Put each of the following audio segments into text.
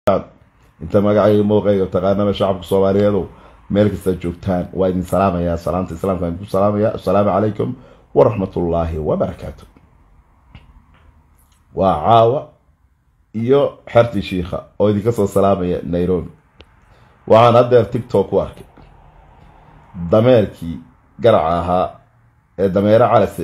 inta magacayga mowqayga taqaanaba shacabka soomaaliyeedu meel kasta joogtaan waa idin salaamayaa salaamta islaamka idinku salaamaya assalaamu calaykum waraxmatullaahi wabarakaatu waa caawa iyo xertii shiikha oo idinka soo salaamaya nairobi waxaan haddeer tictok ku arkay dameerkii garaca ahaa ee dameere calase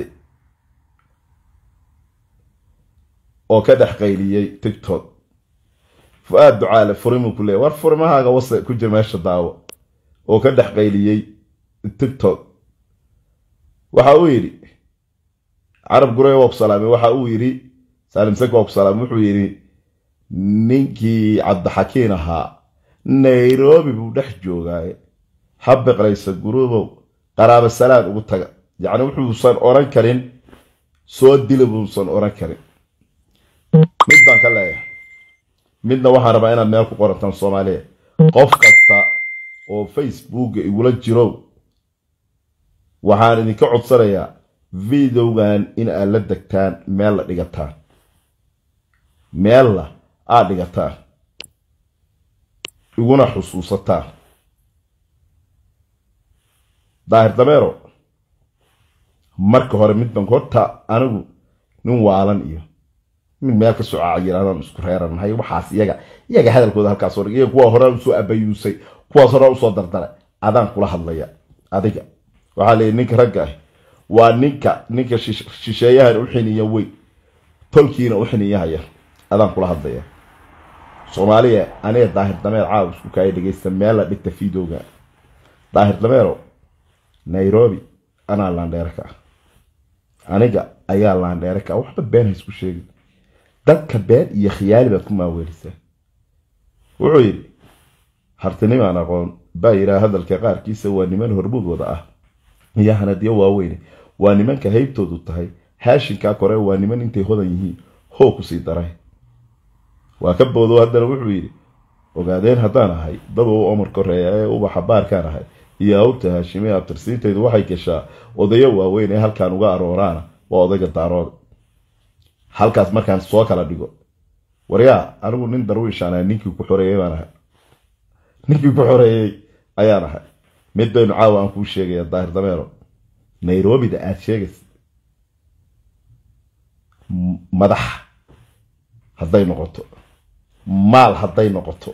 oo ka dhex qayliyey tictok fu-aad ducaale furimuu ku leeyay war furimahaaga wase ku jir meesha daawo oo ka dhex qayliyey tictok waxa uu yidhi carab gurey waa ku salaamay waxa uu yidhi saalim sek waa ku salaamay wuxuu yidhi ninkii cabdixakiin ahaa nairobi buu dhex joogaaye habiqlaysa guruubow qaraabo salaad ugu taga yacni wuxuusan oran karin soo dila buusan oran karin mid baan ka leeyahay midna waxaan rabaa inaad meel ku qorantaan soomaaliya qof kasta oo facebooka igula jiro waxaan idinka codsanayaa videogan in aad la degtaan meel la dhigataan meella aad dhigataan iguna xusuusataan daahir dameero marka hore midban horta anigu nin waalan iyo mid meel ka soo cayiraadaan isku reeranahay waxaas iyaga iyaga hadalkooda halkaas hor iyaga kuwa hore usoo abayuusay kuwaas hore usoo dardaray adaan kula hadlaya adiga waxaa leeyahy ninka ragga ah waa ninka ninka shisheeyahan u xiniya weyn tolkiina u xiniyahaya adaan kula hadlaya soomaaliya aniga daahir dameer caawa isku kaaya dhegeysta meel la dhigta videoga daahir dameero nairobi anaa laandheere ka ah aniga ayaa laandheere ka ah waxba been ha isku sheegin dadka been iyo khiyaali baad ku maaweelisaa wuxuu yidhi hartinimaan aqoon baa yidhaha hadalka qaarkiisa waa niman hormuud wada ah iyo hanadyo waaweyne waa nimanka haybtoodu tahay haashinkaa kore waa niman intay hodan yihiin hoo kusii daray waa ka boodo haddana wuxuu yidhi ogaadeen haddaan ahay dad u omar koreeya ee ubaxa baarkaan ahay iyo awrta haashime abtirsiintaydu waxay gashaa odayo waaweyn ee halkaan uga arooraana waa odayga daarooda halkaas markaan soo kala dhigo waryaa anigu nin darwiishaan ahay ninkii ku xoreeyey baan ahay ninkii ku xoreeyey ayaan ahay mid baynu caawa aan kuu sheegaya daahir dameero nairobida aad sheegaysa madax hadday noqoto maal hadday noqoto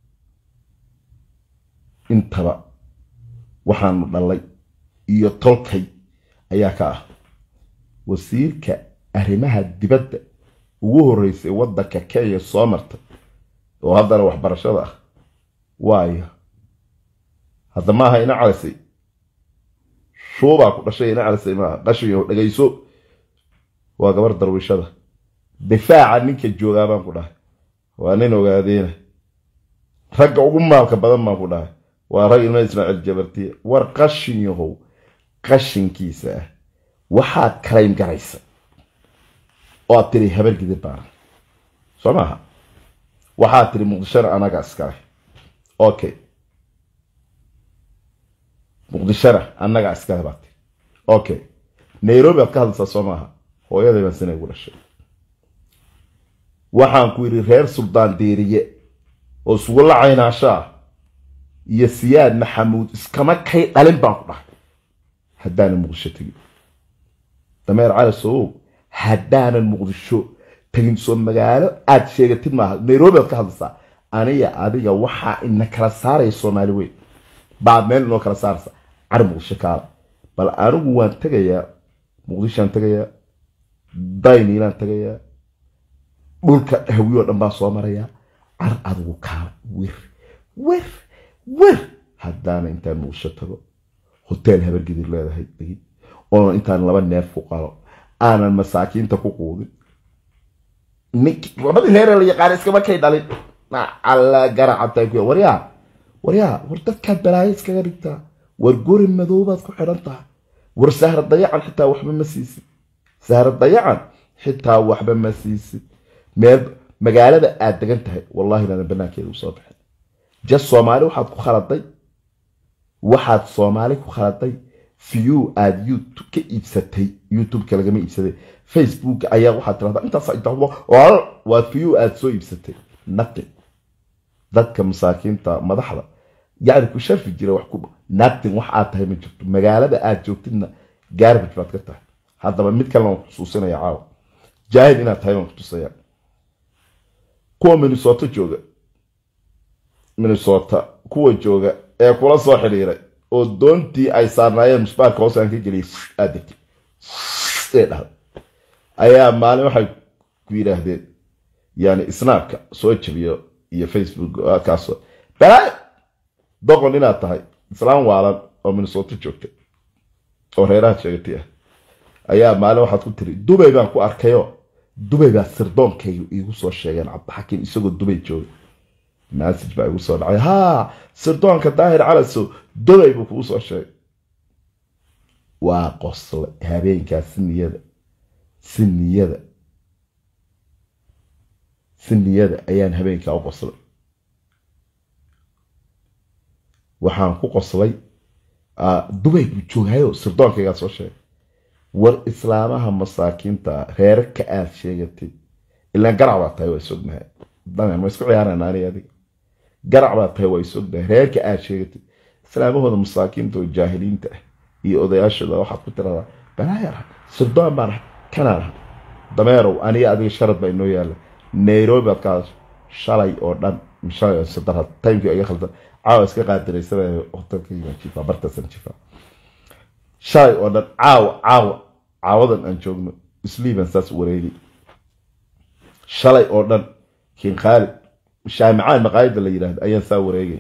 intaba waxaanu dhalay iyo tolkay ayaa ka ah wasiirka arrimaha dibadda ugu horreysay waddanka kenya soo martay oo haddana waxbarashada ah waayo hadda maaha ina calisay shuubaa ku dhashay ina calisay maaha qashiyo dhegayso waa gabar darwiishada difaaca ninka joogaa baan ku dhahay waa nin ogaadeena ragga ugu maalka badan baan ku dhahay waa rag ilma ismaaciil jabartiye war qashin yahow qashinkiisa ah waxaad kalayn garaysa oo aad tiri habar gidib baaran soo maaha waxaad tiri muqdishona anaga iskale okay muqdishona annaga iskale baad tiri okay nairobi aad ka hadlaysaa soo maaha hooyaday baan sina igu dhashay waxaan ku yidhi reer suldaan deeriye oo isugu la caynaasho ah iyo siyaad maxamuud iskama kay dhalin baan ku dhahay haddaanan muqdisho tegin dameer cali sowow haddaanan muqdisho tegin soo magaalo aad sheegatid maaha nairobi aad ka hadlaysaa aniga adiga waxaa ina kala saaraya soomaali weyn baad meel inoo kala saaraysa cari muqdisho kaala bal anigu waan tegayaa muqdishoaan tegayaa dayniilaan tegayaa dhulka hawiyo dhan baan soo marayaa car adigu kaala wer wer wer haddaana intaan muqdisho tago hoteel habargidir leedahay degid oonan intaan laba neef ku qalo aanan masaakiinta ku quudin labadii reere la yaqaana iskama kay dhalin alla garacata ku waryaa waryaa war dadkaad balaayo iskaga dhigtaa war gori madoobaad ku xidhan tahay war sahra dayacan xitaa waxba ma siisid sahra dayacan xitaa waxba ma siisid meel magaalada aad degan tahay wallahi inaadan banaankeeda usoo bixin jas soomaali waxaad ku khaladay waxaad soomaali ku khaladay view aad youtube ka iibsatay youtubeka lagama iibsaday facebook ayaa waxaad tirahdaa intaas waa view aad soo iibsatay nothing dadka masaakiinta madaxda yacni ku sharfi jira wax ku naagtin wax aad tahay ma jirto magaalada aad joogtidna garbage baad ka tahay haddaba mid kalena waan kutusinaya caawa jaahil inaad tahay waan kutusaya kuwa minnesota jooga minnesota kuwa jooga ee kula soo xidhiiray oo doontii ay saarnaayeen musbaarka hoos aan ka geliyay aad degtay ee dhahda ayaa maalin waxay ku yidhaahdeen yani snaabka soo jabiyo iyo facebook kaasoo balaayo doqon inaad tahay islaan waalan oo minnesota joogta oo reeraha sheegatay ah ayaa maalin waxaad ku tiri dubay baan ku arkayo dubay baa sirdoonkayga iigu soo sheegeen cabdixakiim isagoo dubay jooga massage baa igu soo dhacay haa sirdoonka daahir calasow dubay buu kugu soo sheegay waa qoslay habeenkaa si niyada si niyada si niyada ayaan habeenkaa u qoslay waxaan ku qoslay dubay buu joogayo sirdoonkaygaa soo sheegay war islaamaha masaakiinta reerka aad sheegatay ilaan garac baa tahay waa isognahay damen ma isku ciyaarana ani adiga garac baa tahay waa isognahay reerka aad sheegatay islaamahooda masaakiinta oo jaahiliinta ah iyo odayaashooda waxaad ku tiradaa balaayar sirdoon baan kanaan aha dameerow aniga adiga sharad baa inoo yaalla nairobi baad ka hadasho shalay oo dhan shalay oo sadar timekii iga khaldan caawa iska qaadiraysanayo hotelkaygaan jifaa bartaasaan jifaa shalay oo dhan caawa caawa caawadan aan joogno isliiban saas wareegay shalay oo dhan kiin khaalid shaamicaan maqaayada la yidhaahdo ayaan saa wareegay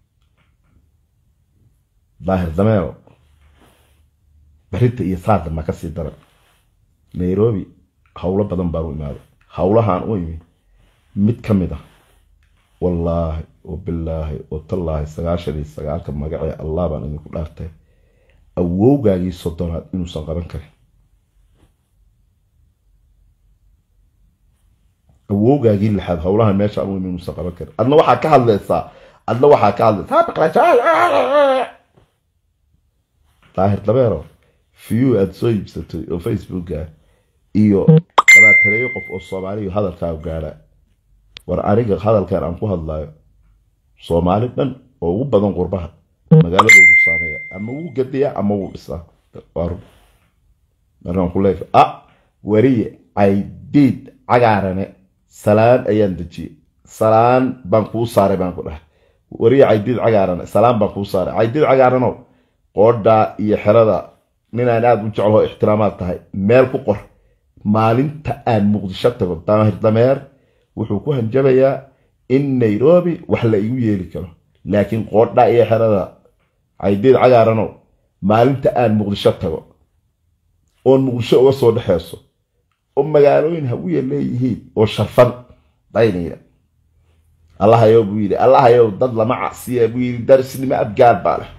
daahir dameero barinta iyo saada ma kasii daran nairobi howlo badan baan u imaaday howlahaan u imi mid ka mid ah wallaahi oo bilaahi oo tallaahi sagaashan iyo sagaalka magacee allah baan idinku dhaartay awowgaagii soddonaad inuusan qaban karin awowgaagii lixaad howlahan meesha anu inuusan qaban karin adna waxaa ka hadlaysaa adna waxaa ka hadlaysaa daahir dabeero fiyu aada soo iibsatay oo facebooka iyo labaataneeyo qof oo soomaaliya hadalkaa gaadha war aniga hadalkan aan ku hadlayo soomaali dhan oo ugu badan qurbaha magaaladoodu saameeya ama wuu gadiya ama wuu dhisaa markaan ku leeyahay ah wariye caydiid cagaarane salaan ayaan dejiyey salaan baan kuu saaray baan ku dhahay wariye caydiid cagaarane salaan baan kuu saaray caydiid cagaaranow qoodhaa iyo xerada ninaan aada u jecloo ixtiraamaad tahay meel ku qor maalinta aan muqdisho tago daahir dameer wuxuu ku hanjabayaa in nairobi wax la igu yeeli karo laakiin qoodhaa iyo xerada caydiid cagaaranow maalinta aan muqdisho tago oon muqdisho uga soo dhexeyso oo magaalooyin hawiya leeyihiin oo sharfan daynayda allahayow buu yidhi allahayow dad lama casiya buu yidhi darisnimo abgaal baa leh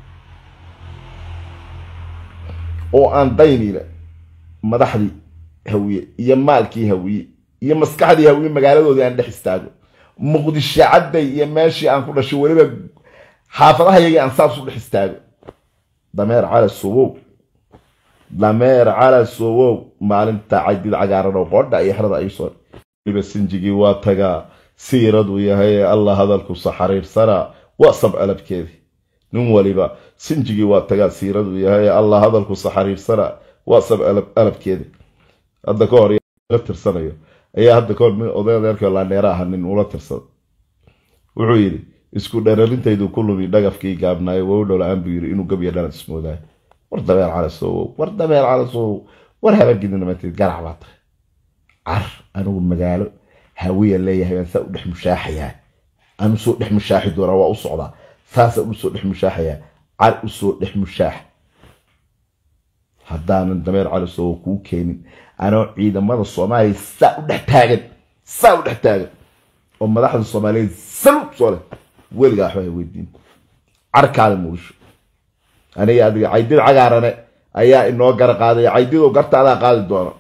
oo aan daynayna madaxdii hawiye iyo maalkii hawiye iyo maskaxdii hawiye magaaladoodii aan dhex istaago muqdisho cadday iyo meeshii aan ku dhashay weliba xaafadahayagii aan saas u dhex istaago dameer cala sowow dameer cala sowow maalinta caydid cagaaran oo qoodha iyo xerada ay soo weliba sinjigii waa tagaa siiradu yahay allah hadalku saxariirsana waa sab alabkeedii nin waliba sinjigii waa tagaa siiradu yahay allah hadalku saxariirsana waa sab alabkeedii hadda ka hor la tirsanayo ayaa hadda kahor nin oday adeerka laaneera aha nin ula tirsada wuxuu yidhi isku dherarintaydu ku lumi dhagafkii gaabnaayo wow dhola-aan buu yidhi inuu gabya dhalan ismoodaay war dabeer calasowow war dabeer calasowow war habagidinamateed garac baa tahay car anigu magaalo hawiya leeyahay baan saa u dhex mushaaxayaa aan usoo dhex mushaaxi doonaa waa u socdaa saasaan usoo dhex mushaaxayaa car usoo dhex mushaax haddaanan dameer calasowow kuu keenin anoo ciidamada soomaaliya saa u dhex taagan saa u dhex taagan oo madaxda soomaaliyeed salub soo leh weligaa waxba ha weydiin carkaada muqdisho aniga adiga caydid cagaarane ayaa inoo gara qaadaya caydidoo gartaadaa qaadi doona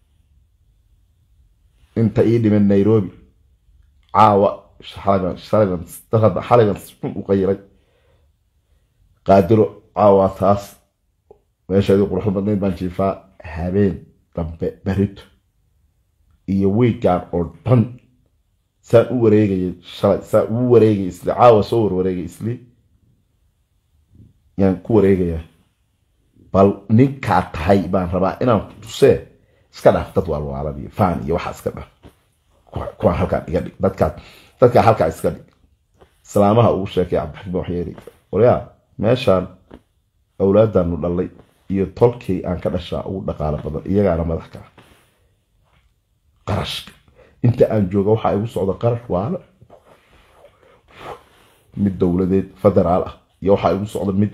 inta ii dhiman nairobi caawa xaliban xun u qayiray qaadiro caawa taas meesheedii quruxda badnayd baan jiifaa habeen dambe berito iyo wiigaan oo dhan saan u wareegayay shalay saan ugu wareegay isli caawa soo warwareegay isli yaan ku wareegayaa bal ninkaa tahay baan rabaa inaan tusee iska dhaaf dad waalwaalan iyo faan iyo waxaa iska dhaaf kuwaan halkaan iga dhig dadkaa dadkaa halkaa iska dhig islaamaha ugu sheekay cabdixakiim waxyeeri waryaa meeshaan awlaadaanu dhalay iyo tolkii aan ka dhashaa ugu dhaqaalo badan iyagaana madax ka ah qarashka inta aan jooga waxaa igu socda qarash waale mid dowladeed federaal ah iyo waxaa igu socda mid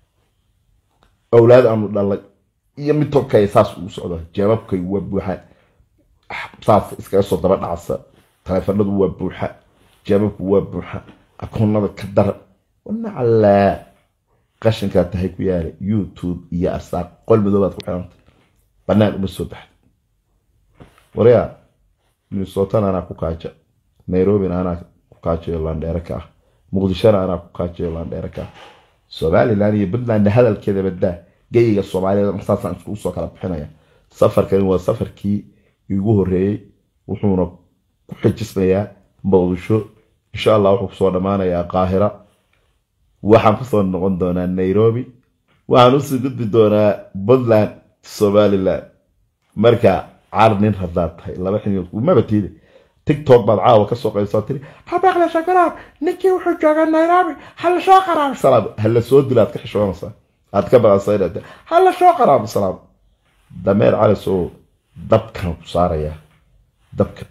awlaad aanu dhalay iyo mid tolkay saas ugu socda jeebabkay waa buuxa saas iskaga soo daba dhacsa taleefanadu waa buuxa jeebabku waa buuxa akoonada ka dara wanacalaa qashinkaa tahay ku yaala youtube iyo arsaaq qol madoobaad ku xiranta banaan uma soo baxda waryaa minnesotana anaa ku kaaja nairobina anaa ku kaajayo landheere ka ah muqdishona anaa ku kaajayo landheere ka ah somalilan iyo puntland hadalkeeda badaa geyiga soomaaliyeed saasaan iskugu soo kala bixinaya safarkani waa safarkii igu horeeyey wuxuuna ku xijisnayaa muqdisho insha allah wuxuu kusoo dhammaanayaa qaahira waxaan kusoo noqon doonaa nairobi waxaan usii gudbi doonaa puntland somaliland marka car nin haddaad tahay laba xiniyood kumaba tiide tiktok baad caawa kasoo qaysoo tiri habaqle shakaraab ninkii wuxuu joogaa nairobi hala soo qaraabo salaam hala soo dila aad ka xishoonaysaa aad ka baqasayna hala soo qaraabo salaam dameer calis oo dabkan ku saarayaa dabka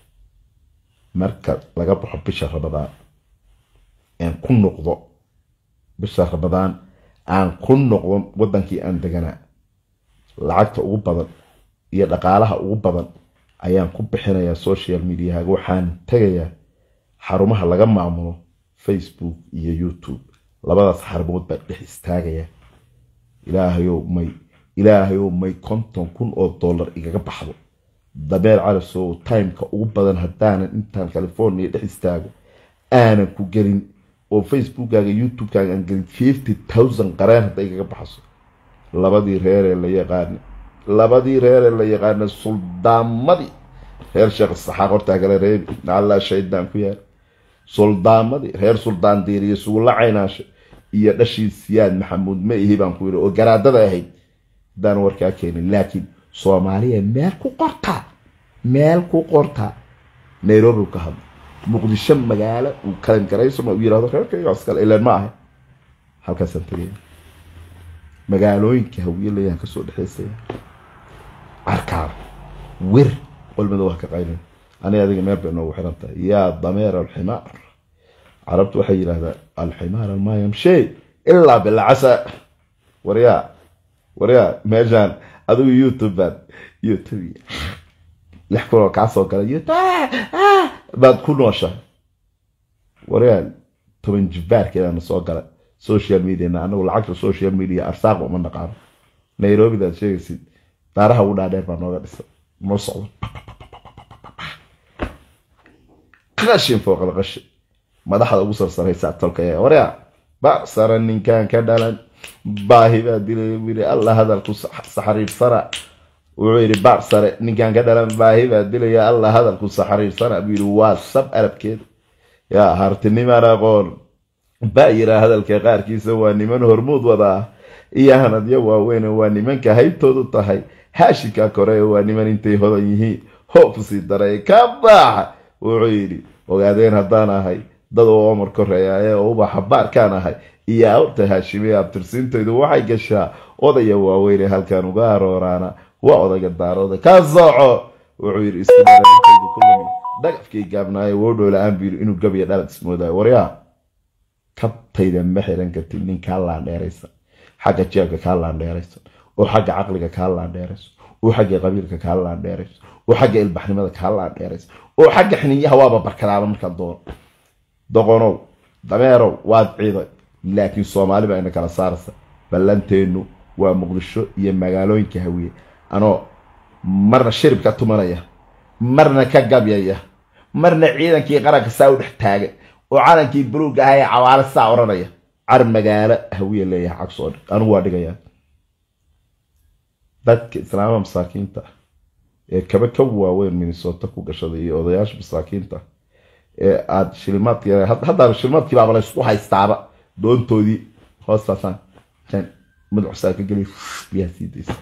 marka laga baxo bisha ramadaan aan ku noqdo bisha ramadaan aan ku noqdo wadankii aan deganaa lacagta ugu badan iyo dhaqaalaha ugu badan ayaan ku bixinayaa social mediahaga waxaan tegayaa xarumaha laga maamulo facebook iyo youtube labadaas xarumood baan dhex istaagayaa ilaahayow may ilaahayow may konton kun oo dollar igaga baxdo dameer calisow timeka ugu badan haddaanan intaan california dhex istaago aanan ku gelin oo facebookkaaga youtubekaaga aan gelin fifty thousand qareen hadday igaga baxso labadii reeree la yaqaana labadii reeree la yaqaana suldaamadii reer sheekh saxaaq hortaa kale reebi nacallaa shaydaan ku yaal suldaamadii reer suldaan diiriyo sugulla caynaashe iyo dhashii siyaad maxamuud ma ihi baan ku yidhi oo garaadada ahayd haddaan warkaa keenin laakiin soomaaliya meel ku qortaa meel ku qortaa nairobi ka hadla muqdisho magaalo uu kalan garayso ma uu yirahdo reerkayga iskale ilaan ma ahay halkaasaan tegaya magaalooyinka hawiye leeyaan kasoo dhexeysaya carkaar wer qolmada waa ka qaynin ani adiga meel bay noogu xiran tahay yaa dameer alximaar carabtu waxay yidhahdaa alximaar almaa yamshee ilaa bilcasa waryaa waryaa meeshaan adigu youtube baad youtube lix kun oo kaa soo gala youtube baad ku nooshahay waryaa toban jibaarkeedana soo gala social mediana anagu lacagta social media arsaaqba uma naqaano nairobidaad sheegaysid daaraha ugu dhaadheer baa nooga dhisa noo socdo qashin fooqal qashin madaxda ugu sarsaraysaa tolka ee waryaa bacsara ninkan ka dhalan baahi baa dilay yiri alla hadalku saxariirsana wuxuu yidhi bacsare ninkan ka dhalan baahi baa dilaya alla hadalku saxariirsana buu yidhi waa sab arabkeeda yaa hartinimaan aqoon baa yiraa hadalka qaarkiisa waa niman hormuud wadaa iyo hanadyo waaweyn waa nimanka haybtoodu tahay haashika kore waa niman intay hodan yihiin hoofsii daray ka baaxa wuxuu yidhi ogaadeen haddaan ahay dad oo omar koreeyaye oo ubaxa baarkaan ahay iyo awrta haashimiya abtirsiintaydu waxay gashaa odaya waaweyne halkan uga arooraana waa odayga daarooda ka sooco wuxuu yidhi istimaaintaydu ku lumi dhagafkii gaabnaaye woodhow la-aan buu yidhi inuu gabiya dhalad ismoodayo waryaa kabtayda ma xiran kartid nin kaa laandheeraysan xagga jeebka kaa laandheeraysan oo xagga caqliga kaa laandheeraysan oo xagga qabiilka kaa laandheeraysan oo xagga ilbaxnimada kaa laandheeraysan oo xagga xiniyaha waaba barkadaaba markaan doono doqonow dameerow waad ciiday laakiin soomaali baa ina kala saaraysa ballanteennu waa muqdisho iyo magaalooyinka hawiye anoo marna shirib ka tumanaya marna ka gabyaya marna ciidankii qaranka saa u dhex taagan oo calankii buluug ahaa ee cawaale saa odhanaya car magaalo hawiye leeyahay cagsoo dhig anigu waa dhigayaa dadka islaamada masaakiinta ee kaba ka waaweyn minnesota ku gashaday iyo odayaasha masaakiinta ee aad shilimaadki haddaaba shilimaadkii baaba laysku haystaaba doontoodii hoostaasaan jan madaxusaa ka geliy biyaha sii daysa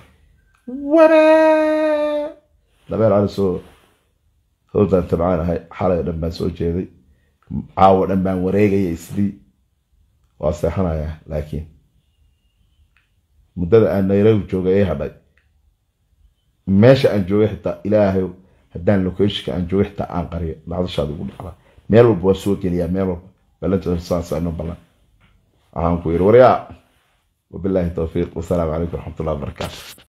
waree dabeer cali soo howdaan tabcaan ahay xalay oo dhan baan soo jeeday caawo dhan baan wareegaya isdii waa seexanayaa laakiin muddada aan nairobi joogay ee hadhay meesha aan joogay xitaa ilaahay haddaan locationka aan joogay xitaa aan qariyo dhacdashaada ugu dhacda meel walba waa soo geliyaa meel walba balanta saasano ballan waxaan ku yidhi waryaa wabilaahi towfiiq wasalaamu calaykum waraxmatullahi wabarakaatu